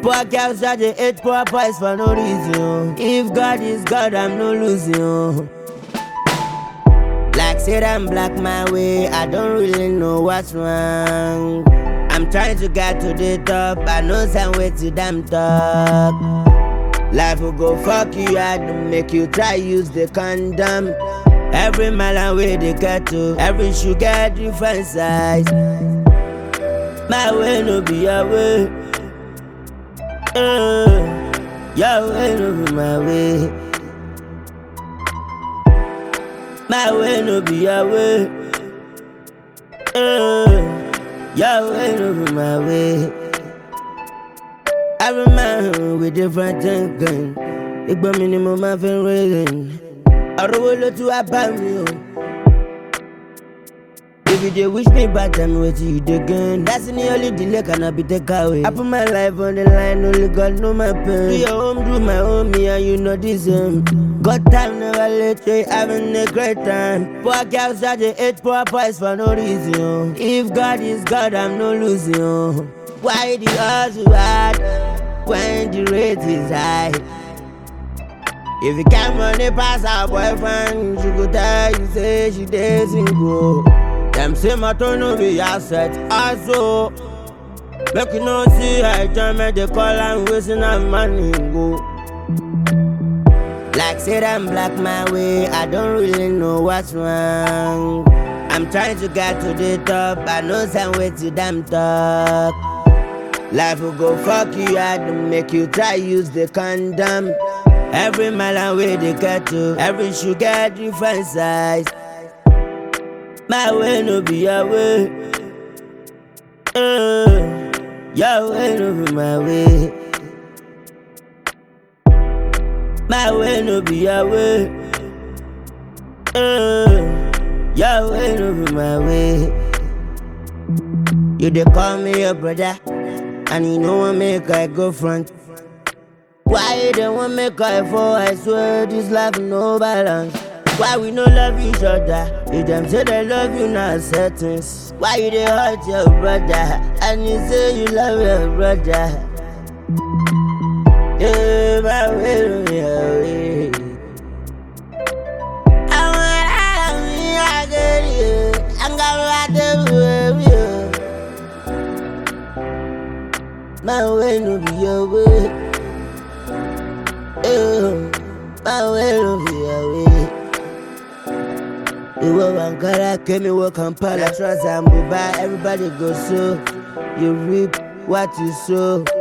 Poor girls that they hate poor boys for no reason. If God is God, I'm no losing. Like said I'm black my way, I don't really know what's wrong. I'm trying to get to the top, I know some way to damn talk. Life will go fuck you hard to make you try use the condom. Every mile and way they get to, every shoe get different size. My way no be your way. Uh, your way no be my way. My way no be your way. Uh, your way no be my way. Every man with different thinking. Ìgbọ́n mi ni mo máa fi ń rẹ́rìn. Ọ̀rọ̀ wo ló tún wá bá mi o? If you dey wish me bad, tell me wetin you dey gain. That's the only delay cannot be take away. I put my life on the line, only God know my pain. Do your own, do my own, me and you know the same. God time never late, we having a great time. Poor girls that they hate poor boys for no reason. If God is God, I'm no losing. Why the hustle hard when the rate is high? If you can't money pass her boyfriend, she go tell you say she dey single. Them say my turn no be asset, also. Make you no see her enjoyment, they call and wasting her money go. Like said I'm black my way, I don't really know what's wrong. I'm trying to get to the top, I know some way to damn talk. Life will go fuck you hard to make you try use the condom. Every mile and way they get to, every shoe get different size. My way no be your way. Uh, your way no be my way. My way no be your way. Uh, your way no be my way. You dey call me your brother, and you know I make I go front. Why you don't want make I fall? I swear this life no balance. Why we no love each other? If them say they love you, not settings. Why you dey hurt your brother? And you say you love your brother. Yeah, my way, my way. I want me, I get you. I'm gonna ride the wave, My way no be your way. Eh, My way no be your way. Ìwọ Ankara, Kemi wọ Kampala, Trans and Dubai, everybody go so. You reap what you sow.